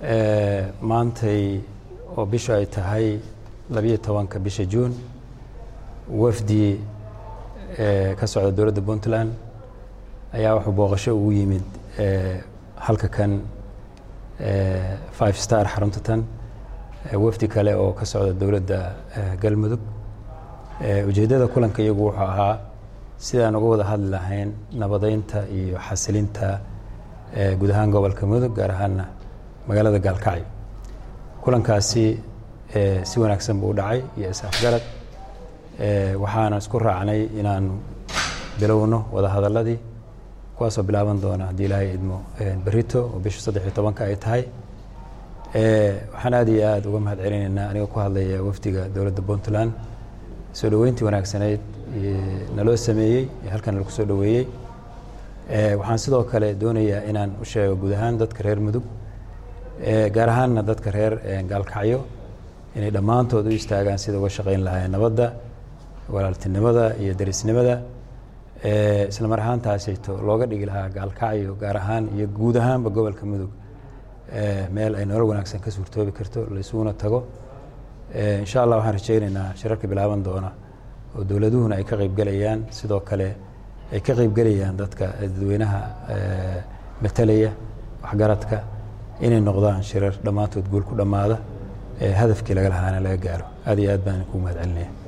maantay oo bisha ay tahay labiyo tobanka bisha juun wafdi ka socda dowladda puntland ayaa wuxuu booqasho ugu yimid halka kan five star xarunta tan wafdi kale oo ka socda dowladda galmudug ujeeddada kulanka iyagu wuxuu ahaa sidaan uga wada hadli lahayn nabadeynta iyo xasilinta guud ahaan gobolka mudug gaar ahaana magaalada gaalkacyo kulankaasi si wanaagsan buu u dhacay iyo is-afgarad waxaana isku raacnay inaanu bilowno wada hadalladii kuwaasoo bilaaban doona haddii ilaahay idmo berito oo bisha saddex iyo tobanka ay tahay waxaan aad iyo aad uga mahad celinaynaa anigoo ku hadlaya wafdiga dowladda puntland soo dhoweyntii wanaagsanayd naloo sameeyey ee halkan lagu soo dhoweeyey waxaan sidoo kale doonayaa inaan u sheego guud ahaan dadka reer mudug gaar ahaanna dadka reer gaalkacyo inay dhammaantood u istaagaan sida uga shaqayn lahaayeen nabadda walaaltinimada iyo derisnimada isla mar ahaantaasayto looga dhigi lahaa gaalkacyo gaar ahaan iyo guud ahaanba gobolka mudug meel ay nolol wanaagsan ka suurtoobi karto laysuguna tago insha allah waxaan rajaynaynaa shirarka bilaaban doona oo dowladuhuna ay ka qaybgelayaan sidoo kale ay ka qaybgelayaan dadka dadweynaha matalaya waxgaradka inay noqdaan shirar dhammaantood guul ku dhammaada hadafkii laga lahaana laga gaaro aad iyo aad baan kugu mahad celinaya